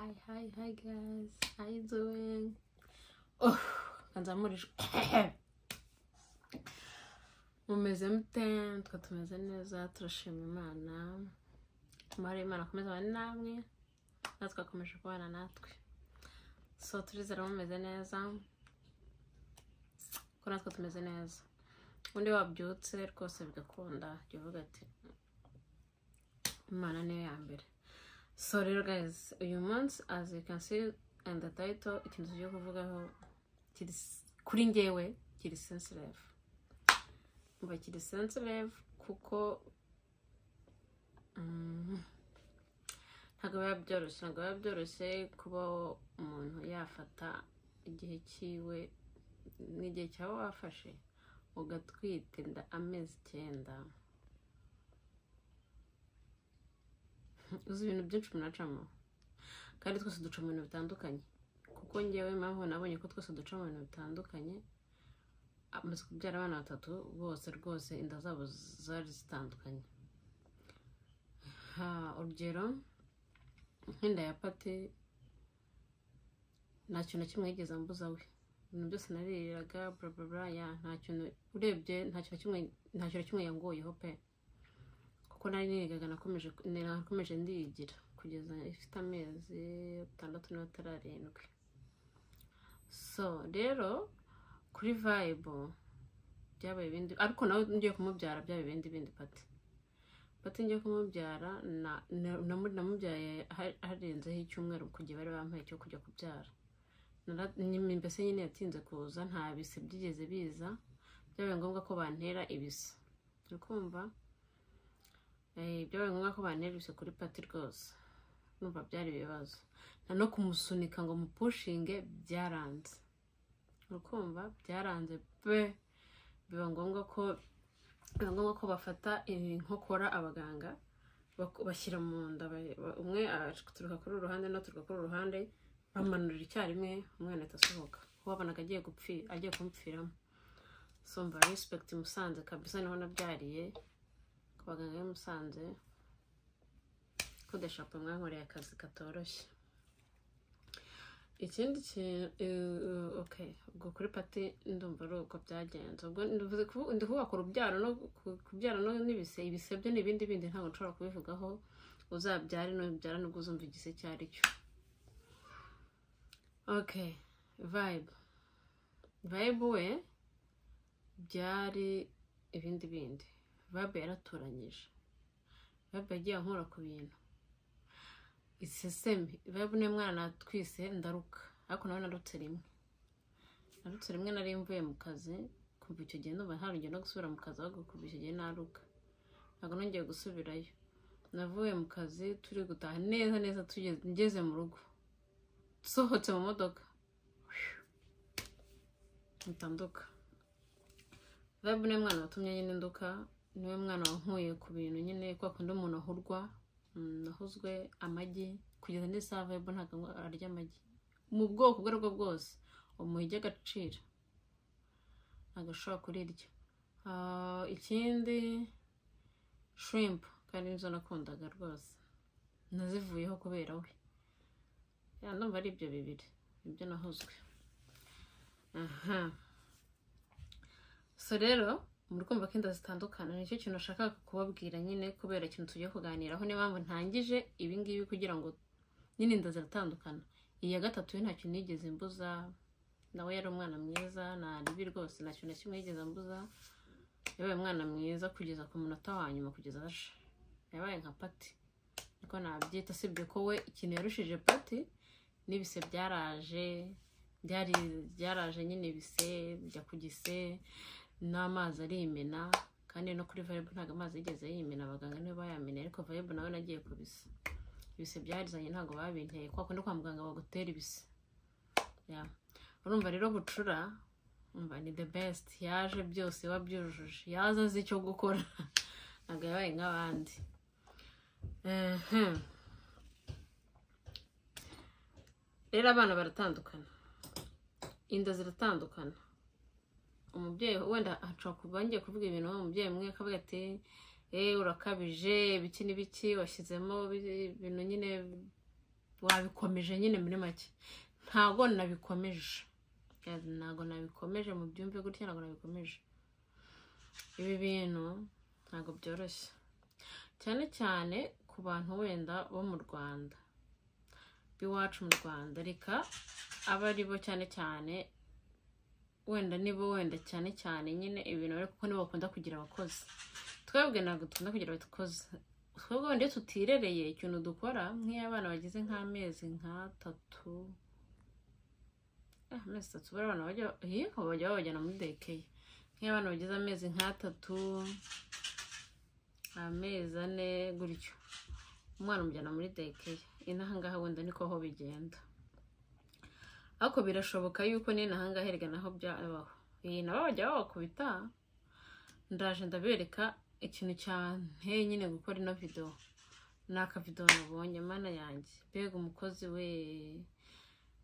Hi guys, how you doing? Oh, and I'm already. mumeze mute twe tumeze neza turashima imana tumare imana akomeza abane namwe natwe akomeje kubana natwe so turizera mumeze neza ko natwe tumeze neza undi wabyutse rwose bigakunda jya uvuga ati imana niyo ya mbere so rero guys uyu munsi as you can see in the title ikintu tugiye kuvugaho kiri s- kuri njyewe kiri sensitive mba kiri sensitive kuko mm, ntabwo biba byoroshye ntabwo biba byoroshye kuba umuntu yafata igihe cyiwe n'igihe cyaba wafashe ugatwita inda amezi icyenda uzi ibintu byinshi umuntu acamo kandi twese duca mu bintu bitandukanye kuko ngewe impamvu nabonye ko twese duca mu bintu bitandukanye amaze kubyara abana batatu bose rwose inda zabo zari zitandukanye ha urugero nk'inda ya pate nta kintu na kimwe yigeze ambuza we ibintu byose naririraga bla bla bla ya nta kintu urebye nta kintu na kimwe nta kintu na kimwe yangoyeho pe kuko nari nigaga nakomeje nakomeje ndiyigira kugeza ifite amezi atandatu n'atararindwi so rero kuri vayibo byabaye ibindi ariko nawe ngiye kumubyara byabaye ibindi bindi pati pati ngiye kumubyara na- na- namu- namubyaye ha- harenzeho icyumweru ku gihe bari bampaye cyo kujya kubyara Nara- nyine- mbese nyine yatinze kuza nta bise byigeze biza byabaye ngombwa ko bantera ibisa uri kumva Eh, byabaye ngombwa ko bantera ibisa kuri pati rwose numva byari ibibazo na no kumusunika ngo mupushinge byaranze urukumva byaranze pe biba ngombwa ko biba ngombwa ko bafata inkokora abaganga bak- bashyira mu nda ba- ba- umwe aturuka kuri uru ruhande n'aturuka kuri uru ruhande bamanurira icyarimwe umwana ahita asohoka kuko wabonaga agiye gupfira agiye kumupfiramo so mva respect musanze kabisa niho nabyariye ku baganga b'i musanze ko deshapo mwankoreye akazi katoroshye ikindi kintu eh, ok ubwo kuri pati ndumva ari uko byagenze ubwo ndivuze kubu- ndi kuvuga ku rubyaro no ku- kubyara no n'ibise ibise byo ni ibindi bindi ntabwo nshobora kubivugaho uzabyare nubyara nubwo uzumva igise icyo ari cyo ok vibe vibe we byari ibindi bindi vibe yaratoranyije vibe yagiye ankora ku bintu iseseme vibe niyo mwana natwise ndaruka ariko nawe narutse rimwe narutse rimwe nari mvuye mu kazi kuva icyo gihe ndumva nta rugendo rwo gusubira mu kazi ahubwo kuva icyo gihe naruka ntabwo nongeye gusubirayo navuye mu kazi turi gutaha neza neza tugeze- ngeze mu rugo sohotse mu modoka mutanduka vibe niwe mwana watumye nyine nduka niwe mwana wankuye ku bintu nyine kwa kundi umuntu ahurwa mm, nahuzwe amagi kugeza n'isaha vibe ntabwo ngo arya amagi mu bwoko ubwo ari bwo bwose umuha ijya agaciro ntabwo ashobora kurirya Ah, ikindi shrimp kandi nizo nakundaga rwose nazivuyeho kubera we Ya, ndumva ari ibyo bibiri nibyo nahuzwe aha so rero muri kumva ko inda zitandukana nicyo kintu nashakaga kubabwira nyine kubera ikintu tugiye kuganiraho niyo mpamvu ntangije ibi ngibi kugira ngo nyine inda ziratandukana iya gatatu yo ntacyo nigeze mbuza nawe yari umwana mwiza nta ribi rwose ntacyo na kimwe yigeze ambuza yabaye umwana mwiza kugeza ku munota wa nyuma kugeza aje yabaye nka pati niko nabyita usibye ko we ikintu yarushije pati n'ibise byaraje byari byaraje nyine ibise bijya ku gise n'amazi arimena kandi no kuri vibe ntabwo amazi yigeze yimena abaganga nibo bayamena ariko vibe nawe nagiye kubisa ibise byarizanye ntabwo babinteye kwa kundi kwa muganga bagutera ibise Ya. urumva rero bucura umva ni the best yaje byose iba byujuje yaza azi icyo gukora ntabwo yabaye nk'abandi Ehem. rero abana baratandukana inda ziratandukana umubyeyi wenda ashobora kuba ngiye kuvuga ibintu umubyeyi umwe akavuga ati eee urakabije ibiki n'ibiki washyizemo bi- ibintu nyine wabikomeje nyine muri make ntago nabikomeje Guys, ntago nabikomeje mu byumve gutya ntago nabikomeje ibi bintu ntago byoroshye cyane cyane ku bantu wenda bo mu rwanda b'iwacu mu rwanda reka aba ari bo cyane cyane wenda nibo wenda cyane cyane nyine ibintu bari kuko nibo bakunda kugira abakozi twebwe ntabwo dukunda kugira abakozi twebwe wenda iyo tutirereye ikintu dukora nk'iyo abana bagize nk'amezi nk'atatu ah, amezi atatu buriya abana bajya iyi bajya babajyana muri dekeye nk'iyo abana bagize amezi nk'atatu amezi ane gutyo umwana umujyana muri dekeye inaha ngaha wenda niko ho bigenda ariko birashoboka yuko n'inaha ngaha erega naho byabaho iyi nabo bajya babakubita ndaje ndabereka ikintu cyanteye nyine gukora ino video ni akavido nabonye mana yanjye mbega umukozi we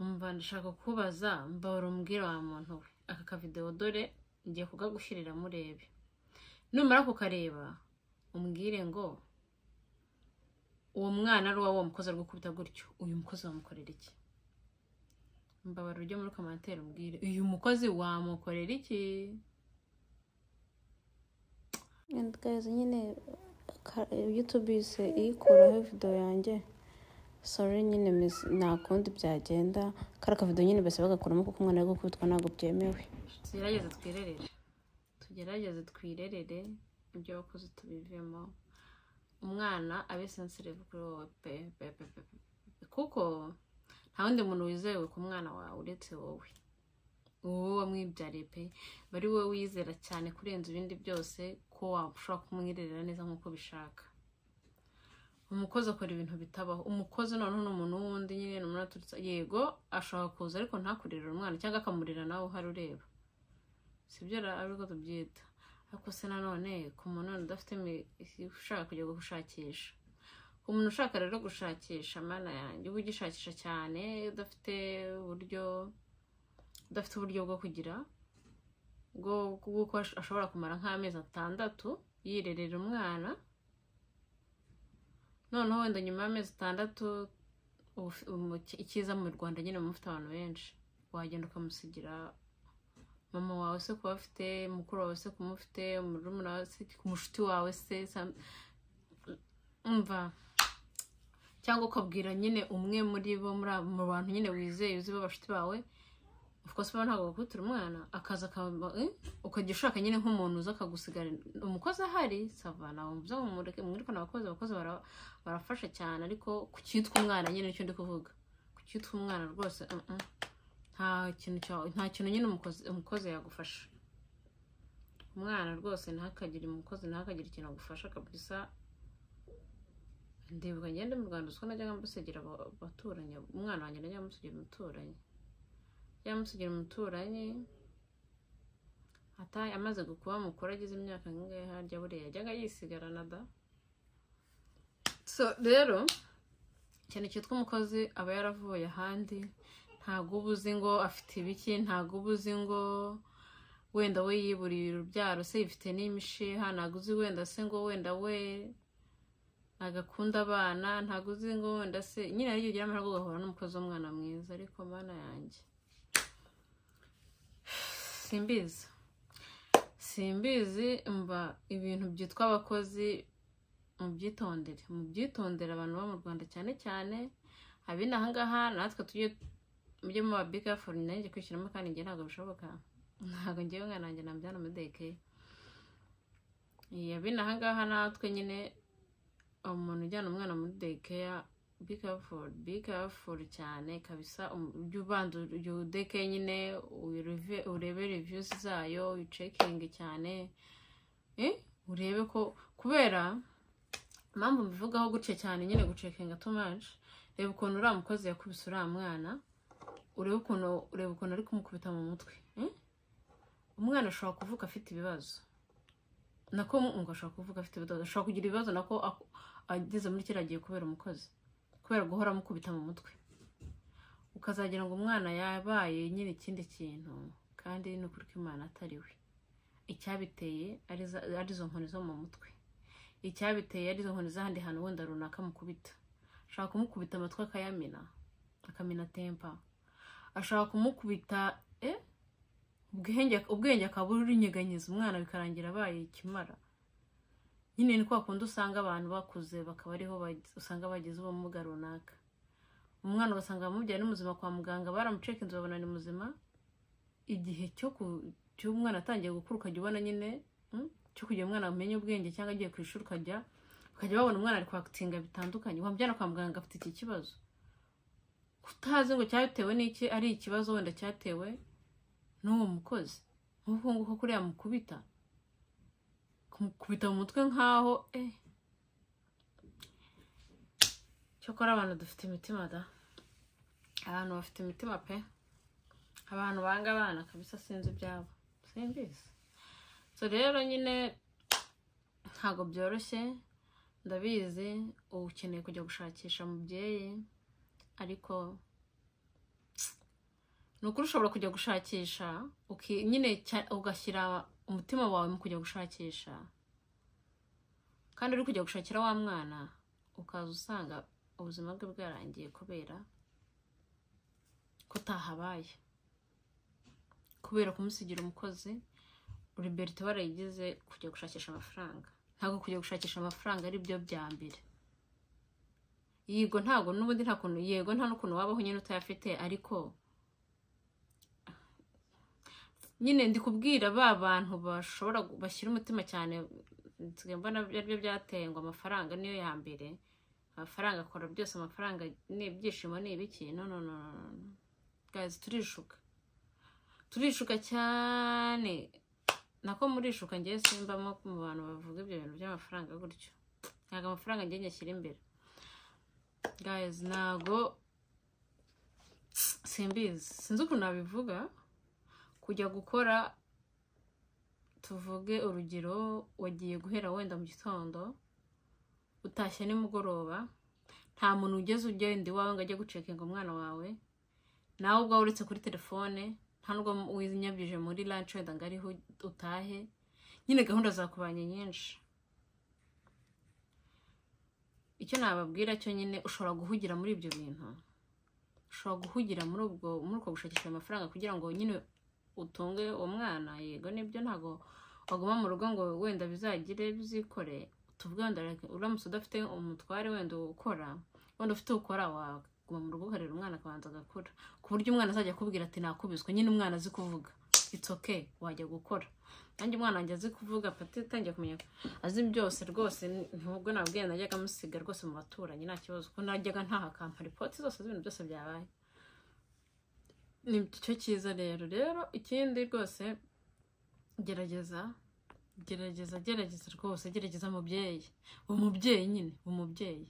umva ndashaka kubaza mbabara umbwira wa muntu we aka kavidewo dore ngiye kugagushyirira murebe numara kukareba umbwire ngo uwo mwana ari uwawe uwo mukozi ari gukubita gutyo uyu mukozi wamukorera iki mbabara ujye muri komantere umbwire uyu mukozi wamukorera iki and guys nyine ka- youtube is ikuraho video yanjye sorry nyine miss- nta kundi byagenda kari akavido nyine basi bagakuramo kuko umwana ari gukubitwa ntabwo byemewe tugerageze twirerere tugerageze twirerere ibyo wakoze tubivemo umwana abe sensitive kuri wowe pe pe pe pe pe. kuko nta wundi muntu wizewe ku mwana wawe uretse wowe wowe wamwibyariye pe bari wowe wizera cyane kurenza ibindi byose ko washobora kumwirerera neza nk'uko ubishaka umukozi akora ibintu bitabaho umukozi noneho ni umuntu wundi nyine ni umuntu aturutse yego ashobora kuza ariko ntakurerere umwana cyangwa akamurera nawe uhari ureba sibyo ra- ariko tubyita ariko se nanone ku muntu wenda udafite imi- ushaka kujya gushakisha ku muntu ushaka rero gushakisha mana yanjye uba ugishakisha cyane udafite uburyo udafite uburyo bwo kugira bwo kuko ashobora kumara nk'amezi atandatu yirerera umwana noneho wenda nyuma y'amezi atandatu ubu- umu- icyiza mu rwanda nyine muba mufite abantu benshi wagenda ukamusigira mama wawe se kuba afite mukuru wawe se kumufite umurumuna wawe se ku mushuti wawe se sam- umva cyangwa ukabwira nyine umwe muri bo muri abo- mu bantu nyine wizeye uzi b'abashuti bawe of course uba ntabwo bakubitira umwana akaza akaba- eh, ukajya ushaka nyine nk'umuntu uza akagusigara umukozi ahari sava ntabwo mvuze ngo mureke mwirukane abakozi abakozi bara- barafasha cyane ariko ku cyitwa umwana nyine nicyo ndi kuvuga ku cyitwa umwana rwose mm, mm. nta kintu cya- nta kintu nyine umukozi- umukozi yagufasha umwana rwose ntihakagire umukozi ntihakagire ikintu agufasha kabisa ndibuka ngende mu rwanda uswa najyaga musigira aba- abaturanyi umwana wanjye najyaga musigira umuturanyi yari amusigira umuturanyi ata amaze kuba mukuru agize imyaka nk'ingahe harya buriya yajyaga yisigarana da so rero cyane cyitwa umukozi aba yaravuye ahandi ntabwo uba uzi ngo afite ibiki ntabwo uba uzi ngo wenda we yiburiye urubyaro se yifite n'imishiha ntabwo uzi wenda se ngo wenda we ntabwo akunda abana ntabwo uzi ngo wenda se nyine ariyo ugira amahirwe ugahura n'umukozi w'umwana mwiza ariko mana yanjye simbizi simbizi mba ibintu byitwa abakozi mubyitondere mubyitondere abantu bo mu rwanda cyane cyane ab'inaha ngaha natwe tujye mujye muba bigafuri nanjye kwishyiramo kandi njye ntabwo bishoboka ntabwo ngewe umwana wanjye namubyara umudeke ab'inaha ngaha natwe nyine umuntu ujyana umwana muri dekeya be careful be careful cyane kabisa um- ujye ubanza ujye udeke nyine uyiruve- urebe reviews zayo uyicekinge cyane eh, urebe ko kubera impamvu mbivugaho gutya cyane nyine gucekinga too much reba ukuntu uriya mukozi yakubise uriya mwana urebe ukuntu ureba ukuntu ari kumukubita mu mutwe eh? umwana ashobora kuvuga afite ibibazo nako ngo ashobora kuvuga afite ibibazo ashobora kugira ibibazo nako ako- ageze muri kiriya gihe kubera umukozi kubera guhora amukubita mu mutwe ukazagira ngo umwana yabaye nyine ikindi kintu kandi ni ukuri ko imana atari we icyabiteye ari za- ari izo nkoni zo mu mutwe icyabiteye ari izo nkoni z'ahandi hantu wenda runaka mukubita ashaka kumukubita amatwi akayamena akamena tempa ashaka kumukubita eh ubwenge ubwenge akaba urunyeganyeza umwana bikarangira abaye ikimara nyine ni kwa kundi usanga abantu bakuze bakaba ariho bag- usanga bagize ubumuga runaka umwana ugasanga bamubyaye ni muzima kwa muganga baramuceka inzu babona ni muzima igihe cyo ku- cy'umwana atangiye gukura ukajya ubona nyine mm, cyo kugira umwana amenye ubwenge cyangwa agiye ku ishuri ukajya ukajya babona umwana ari kwakitinga bitandukanye wamujyana kwa muganga afite iki kibazo utazi ngo cyatewe n'iki ari ikibazo wenda cyatewe n'uwo mukozi nk'uko nguko kuriya mukubita kumukubita mu mutwe nk'aho eh cyokora abantu dufite imitima da abantu bafite imitima pe abantu banga abana kabisa sinzi ibyabo simbizi so rero nyine ntabwo byoroshye ndabizi uba ukeneye kujya gushakisha mubyeyi ariko ni ukuri ushobora kujya gushakisha uki- nyine cya- ugashyira umutima wawe mu kujya gushakisha kandi uri kujya gushakira wa mwana ukaza usanga ubuzima bwe bwarangiye kubera ko utahabaye kubera kumusigira umukozi liberite warayigize kujya gushakisha amafaranga ntabwo kujya gushakisha amafaranga ari byo bya mbere yego ntabwo n'ubundi nta kuntu yego nta n'ukuntu wabaho nyine utayafite ariko nyine ndi kubwira ba bantu bashobora gu- bashyira umutima cyane nsigaye mbona ari byo byateye ngo amafaranga niyo ya mbere amafaranga akora byose amafaranga ni ibyishimo ni ibiki no no no no, no no. guys turishuka turishuka cyane nako murishuka ngewe simbamo mu bantu bavuga ibyo bintu by'amafaranga gutyo ntabwo amafaranga ngewe nyashyira imbere guys ntabwo simbizi sinzi ukuntu nabivuga kujya gukora tuvuge urugero wagiye guhera wenda mu gitondo utashye nimugoroba nta muntu ugeze ugenda iwawe ngo ajye gucekinga umwana wawe nawe ubwawe uretse kuri telefone nta nubwo winyabije muri lanci wenda ngo ariho utahe nyine gahunda zakubanye nyinshi icyo nababwira cyo nyine ushobora guhugira muri ibyo bintu ushobora guhugira muri ubwo muri uko gushakisha ayo mafaranga kugira ngo nyine utunge uwo mwana yego nibyo ntabwo waguma mu rugo ngo wenda bizagire bizikore tuvuge wenda like, uramutse udafite umutware wenda ukora wenda ufite ukora waguma mu rugo ukarera umwana akabanza agakura ku buryo umwana azajya akubwira ati nakubiswe nyine umwana azi kuvuga it's okay wajya gukora nanjye umwana wanjye azi kuvuga pati atangiye kumenya azi byose rwose ntubwo nabwiye najyaga musiga rwose mu baturanyi nta kibazo kuko najyaga ntaha akampa ripoti zose z'ibintu byose byabaye ni cyo cyiza rero rero ikindi rwose gerageza gerageza gerageza rwose gerageza mubyeyi umubyeyi nyine umubyeyi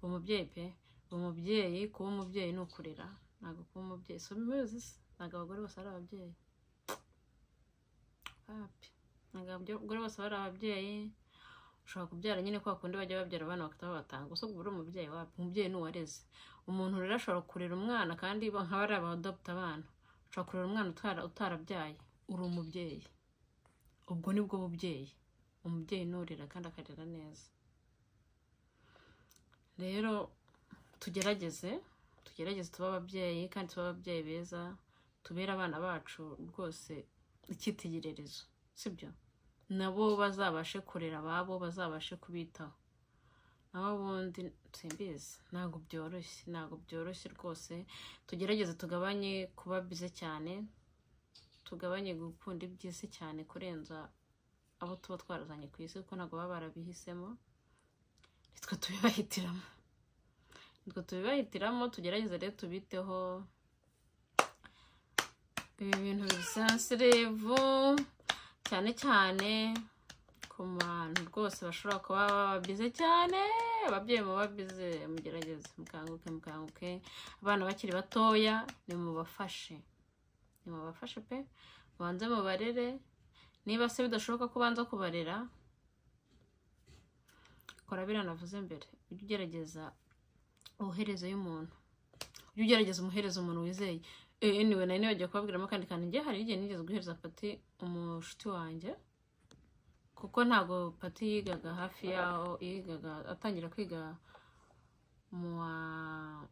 umubyeyi pe umubyeyi kuba umubyeyi ni ukurera ntabwo kuba umubyeyi so muzi se ntabwo abagore bose ari ababyeyi papi ntabwo abagore bose bari ababyeyi ushobora kubyara nyine kwa kundi bajya babyara abana bakaba batanga gusa ubwo uri umubyeyi wapi umubyeyi ni uwareze umuntu rero ashobora kurera umwana kandi bo- nk'aba ari abadoputa abana ushobora kurera umwana utara- utarabyaye uri umubyeyi ubwo nibwo bubyeyi umubyeyi nurira kandi akarera neza rero tugerageze tugerageze tube ababyeyi kandi tube ababyeyi beza tubere abana bacu rwose icyitegererezo sibyo nabo bazabashe kurera ababo bazabashe kubitaho nabo ubundi simbizi ntabwo byoroshye ntabwo byoroshye rwose tugerageze tugabanye kuba bize cyane tugabanye gukunda iby'isi cyane kurenza abo tuba twarazanye ku isi kuko ntabwo baba barabihisemo nitwe tubibahitiramo nitwe tubibahitiramo tugerageze rero tubiteho ibi bintu bisensirevu cyane cyane ku bantu rwose bashobora kuba babize cyane ababyeyi muba bize mugerageze mukanguke mukanguke abana bakiri batoya nimubafashe nimubafashe pe mubanze mubarere niba se bidashoboka ko ubanza kubarera kora biriya navuze mbere ujye ugerageza ubuherezo y'umuntu ujye ugerageza umuherezo umuntu wizeye Eh, anyway nari nibagiwe kubabwiramo kandi kandi njye hari igihe nigeze guhereza pati umushuti wanjye kuko ntabwo pati yigaga hafi yaho yigaga atangira kwiga mu wa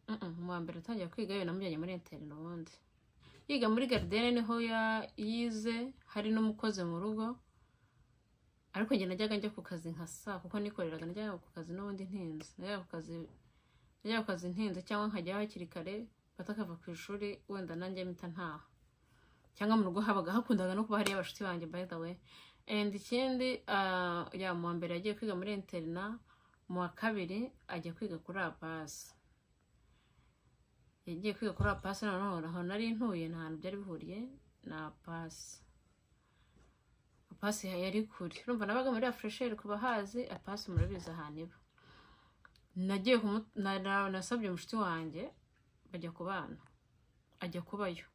mm, mm, mu wa mbere atangira kwiga yewe namujyanye muri interironde yiga muri garidene niho ya- yize hari n'umukozi mu rugo ariko njye najyaga njya ku kazi nka saa kuko nikoreraga najyaga ku kazi n'ubundi ntinze najyaga ku kazi najyaga ku kazi ntinze cyangwa nkajyaho hakiri kare pata akava ku ishuri wenda nanjye mpita ntaha cyangwa mu rugo habaga hakundaga no kuba hariyo abashuti banjye by the way and ikindi ah, ya mu wa mbere yagiye kwiga muri interina mu wa kabiri ajya kwiga kuri abasi yagiye kwiga kuri apasi noneho aho nari ntuye nta hantu byari bihuriye na apasi apasi yari kure urumva nabaga muri afuresheri ku bahazi apasi murabizi ahantu iba nagiye kumu- na- na- nasabye umushuti wanjye bajya kubana ajya kubayo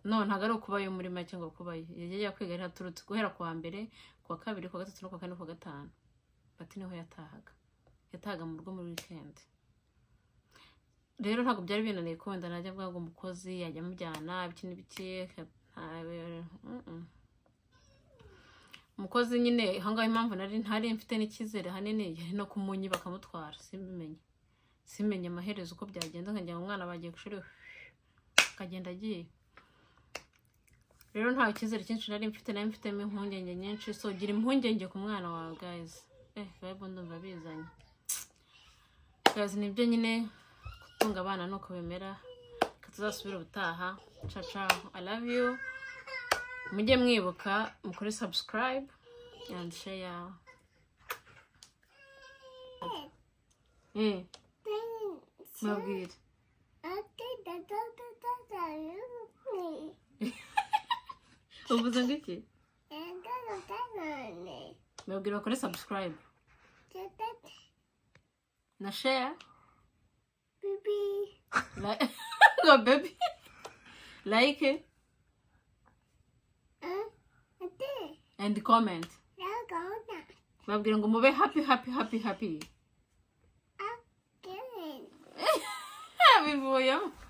none ntabwo ari ukubayo muri make ngo kubayo yagiye ajya kwiga yaturutse guhera ku wa mbere ku wa kabiri ku wa gatatu no ku wa kane ku wa gatanu bati niho yatahaga yatahaga mu rugo muri wikendi rero ntabwo byari binaniye ko wenda najya bwaga umukozi yajya amujyana ibiki n'ibiki ntabe- mm-mm. umukozi nyine ahangaha impamvu nari ntari mfite n'icyizere hanini yari no kumunyi bakamutwara simbimenye simenye amaherezo uko byagenda nkagira ngo umwana bagiye ku ishuri akagenda agiye rero ntawe icyizere cyinshi nari mfite nari mfitemo impungenge nyinshi so gira impungenge ku mwana wawe guys eh bible ndumva bizanye guys nibyo nyine gutunga abana ni uko bimera reka tuzasubire ubutaha ciao ciao i love you mujye mwibuka mukore subscribe and share eh mabwire uvuze ngo iki mabwire bakore subscribe na share Like, no, baby. Like and comment. Babwira ngo mube happy happy happy happy. Bivuyemo.